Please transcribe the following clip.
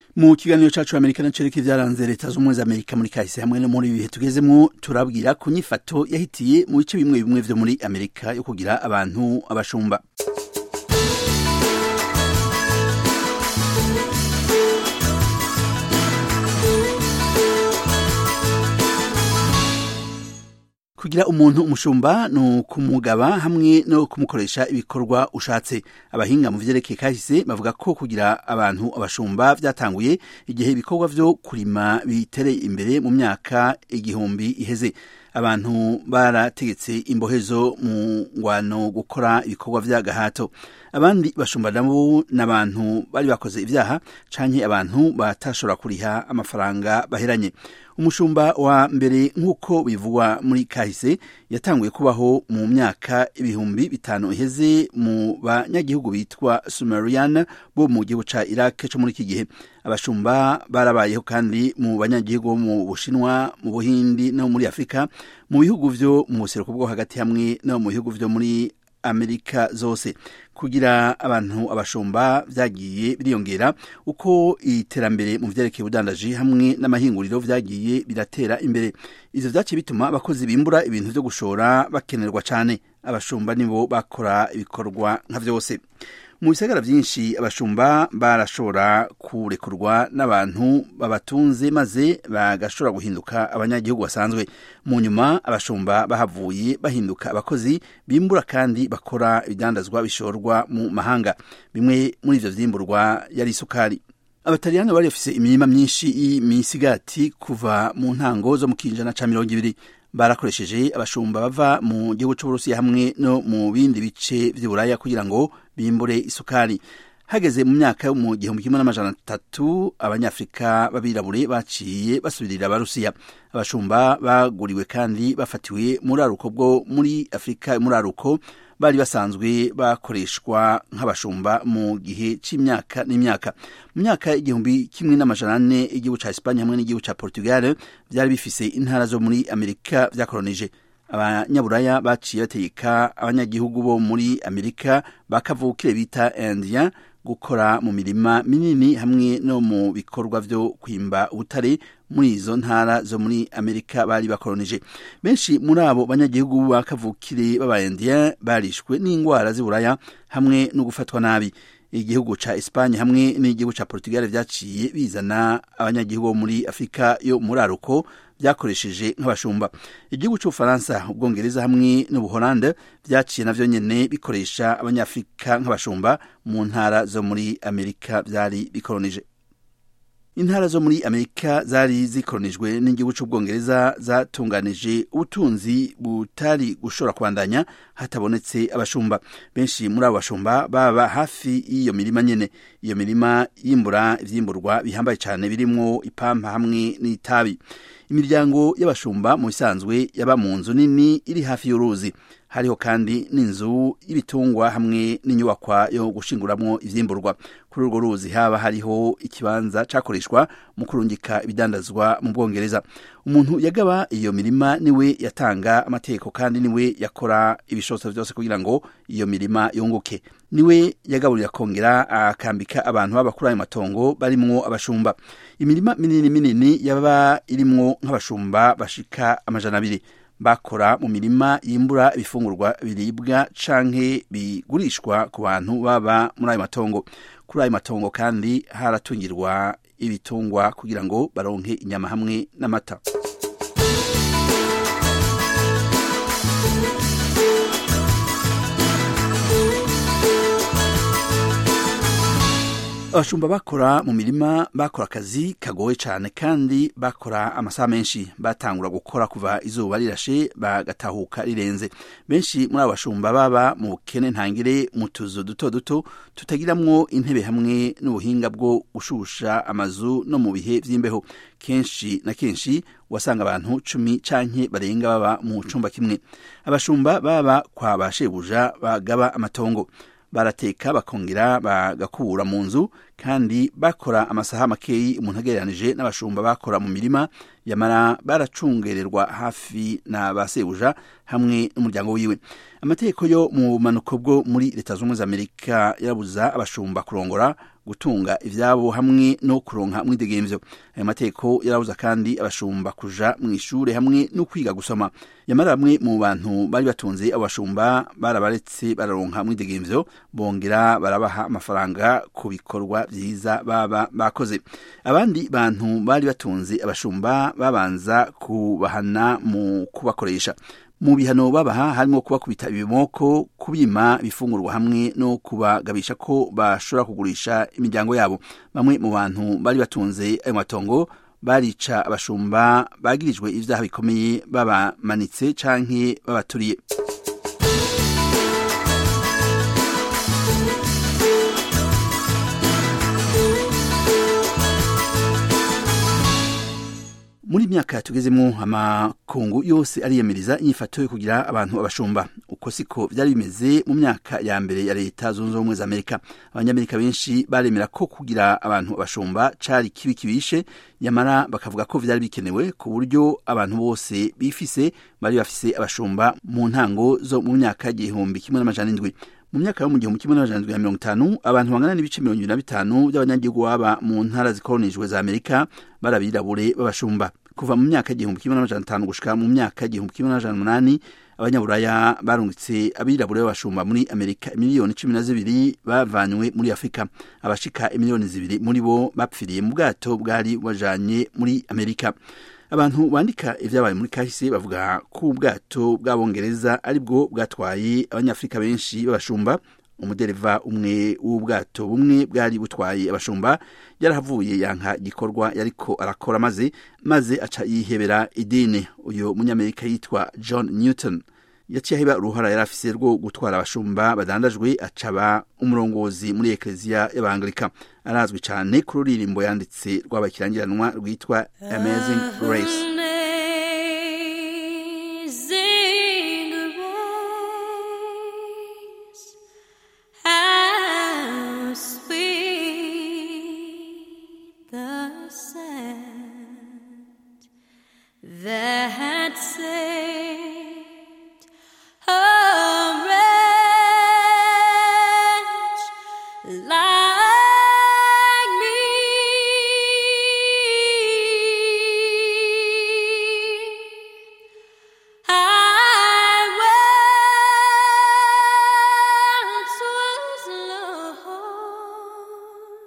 mu kiganiro cacu amerika na cereka ivyaranze leta z'ubumwe za amerika muri kahise hamwe no muri ibihe tugezemwo turabwira ku nyifato yahitiye mu bice bimwe bimwe vyo muri amerika yo kugira abantu abashumba kugira umuntu umushumba ni ukumugaba hamwe no kumukoresha ibikorwa ushatse abahinga mu vyerekeye kahise bavuga ko kugira abantu abashumba vyatanguye igihe ibikorwa vyo kurima bitereye imbere mu myaka igihumbi iheze abantu barategetse imbohezo mu ngwano gukora ibikorwa vy'agahato abandi bashumba nabo n'abantu bari bakoze ivyaha canke abantu batashobora kuriha amafaranga baheranye umushumba wa mbere nk'uko bivugwa muri kahise yatanguye kubaho mu myaka ibihumbi bitanu iheze mu banyagihugu bitwa sumerian bo mu gihugu ca iraq co muri iki gihe abashumba barabayeho kandi mu banyagihugu bo mu bushinwa mu buhindi no muri afurika mu bihugu vyo mu buseruko bwo hagati hamwe no mu bihugu vyo muri amerika zose kugira abantu abashumba vyagiye biriyongera uko iterambere mu vyerekeye ubudandaji hamwe n'amahinguriro vyagiye biratera imbere ivyo vyaciye bituma abakozi bimbura ibintu vyo gushora bakenerwa cane abashumba nibo bakora ibikorwa nka vyose mu bisagara vyinshi abashumba barashobora kurekurwa n'abantu babatunze maze bagashobora guhinduka abanyagihugu basanzwe mu nyuma abashumba bahavuye bahinduka abakozi bimbura kandi bakora ibidandazwa bishorwa mu mahanga bimwe muri ivyo vyimburwa yari isukari abataliyani bari bafise imirima myinshi y'imisigati kuva mu ntango zo mu kinjana ca mirongo ibiri barakoresheje abashumba bava mu gihugu c'uburusiya hamwe no mu bindi bice vy'uburaya kugira ngo bimbure isukari hageze mu myaka yo mu gihumbi kimwe n'amajana atatu abanyafurika b'abirabure baciye basubirira abarusiya abashumba baguriwe kandi bafatiwe muri aruko bwo muri afurika muri aruko bari basanzwe bakoreshwa nk'abashumba mu gihe c'imyaka n'imyaka mu myaka igihumbi kimwe n'amajana ane igihugu ca Espagne hamwe n'igihugu ca Portugal vyari bifise intara zo muri Amerika vyakolonije abanyaburaya baciye bategeka abanyagihugu bo muri Amerika bakavukire bita Indien gukora mu mirima minini hamwe no mu bikorwa vyo kwimba ubutare muri izo ntara zo muri amerika bari bakolonije benshi muri abo banyagihugu bakavukire b'abaindien barishwe n'indwara z'iburaya hamwe no gufatwa nabi igihugu ca Espagne hamwe n'igihugu ca Portugal vyaciye bizana abanyagihugu bo muri Afrika yo muri aruko vyakoresheje nk'abashumba igihugu c'ubufaransa ubwongereza hamwe n'ubuholande vyaciye navyo nyene bikoresha abanyafrika nk'abashumba mu ntara zo muri amerika vyari bikolonije intara zo muri amerika zari zikolonijwe n'igihugu c'ubwongereza zatunganije ubutunzi butari gushobora kubandanya hatabonetse abashumba benshi muri abo bashumba baba hafi y'iyo mirima nyene iyo mirima yimbura ivyimburwa bihambaye cane birimwo ipampa hamwe n'itabi imiryango y'abashumba mu bisanzwe yaba mu nzu nini iri hafi y'uruzi hariho kandi n'inzu y'ibitungwa hamwe n'inyubakwa yo gushinguramwo ivyimburwa kuri urwo ruzi haba hariho ikibanza cakoreshwa mu kurungika ibidandazwa mu bwongereza umuntu yagaba iyo mirima niwe yatanga amategeko kandi niwe yakora ibishobotso vyose kugira ngo iyo mirima yunguke niwe yagaburira kongera akambika abantu baba kuri ayo matongo barimwo abashumba imirima minini minini yaba irimwo nk'abashumba bashika amajana abiri bakora mu mirima yimbura ibifungurwa biribwa canke bigurishwa ku bantu baba muri ayo matongo kuri ayo matongo kandi haratungirwa ibitungwa kugira ngo baronke inyama hamwe n'amata abashumba bakora mu mirima bakora akazi kagoye cyane kandi bakora amasaha menshi batangura gukora kuva izuba rirashe bagatahuka rirenze benshi muri abo bashumba baba mu bukene ntangire mu tuzu duto duto tutagiramwo intebe hamwe n'ubuhinga bwo gushusha amazu no mu bihe vy'imbeho kenshi na kenshi wasanga abantu cumi canke barenga baba mu cumba kimwe abashumba baba kwa bashebuja bagaba amatongo barateka bakongera bagakubura mu nzu kandi bakora amasaha makeyi umuntu agereranije n'abashumba bakora mu mirima yamara baracungererwa hafi na ba sebuja hamwe n'umuryango wiwe amategeko yo mu bumanuko bwo muri leta z'ubumwe za amerika yarabuza abashumba kurongora gutunga ivyabo hamwe no kuronka mwidegemvyo ayo mategeko yarabuza kandi abashumba kuja mu ishure hamwe no kwiga gusoma yamara bamwe mu bantu bari batunze abo bashumba barabaretse bararonka mwidegemvyo bongera barabaha amafaranga ku bikorwa vyiza baba bakoze abandi bantu bari batunze abashumba babanza kubahana mu kubakoresha mu bihano babaha harimo kubakubita ibimoko kubima ibifungurwa hamwe no kubagabisha ko bashobora kugurisha imiryango yabo bamwe mu bantu bari batunze ayo matongo barica abashumba bagirijwe ivyaha bikomeye babamanitse canke babaturiye muri myaka tugezemo amakungu yose ariyamiriza inyifato yo kugira abantu abashumba uko siko vyari bimeze mu myaka ya mbere ya leta zunze ubumwe za amerika abanyamerika benshi baremera ko kugira abantu abashumba cari kibi kibishe yamara bakavuga ko vyari bikenewe ku buryo abantu bose bifise bari bafise abashumba mu ntango zo mu myaka y'igihumbi kimwe n'amajana indwi mu myaka yo mu gihumbi kimwe n'amajana indwi na mirongo itanu abantu bangana n'ibice mirongo ibiri na bitanu by'abanyagihugu baba mu ntara zikoronijwe za amerika barabirabure b'abashumba kuva mu myaka y'igihumbi kimwe n'amajana atanu gushika mu myaka y'igihumbi kimwe n'amajana umunani abanyaburaya barungitse abirabure b'abashumba muri amerika miliyoni cumi na zibiri bavanywe muri afurika abashika imiliyoni zibiri muri bo bapfiriye mu bwato bwari bajanye muri amerika abantu bandika ivyabaye muri kahise bavuga ko ubwato bw'abongereza aribwo bwatwaye abanyafurika benshi b'abashumba umudereva umwe w'ubwato bumwe bwari butwaye abashumba yarahavuye yanka gikorwa yariko arakora maze maze aca yihebera idini uyu munyamerika yitwa john newton yaciye aheba uruhara yari afise rwo gutwara abashumba badandajwe acaba umurongozi muri ekleziya y'abanglika arazwi cane ku ruririmbo yanditse rw'abakirangiranwa rwitwa amazing grace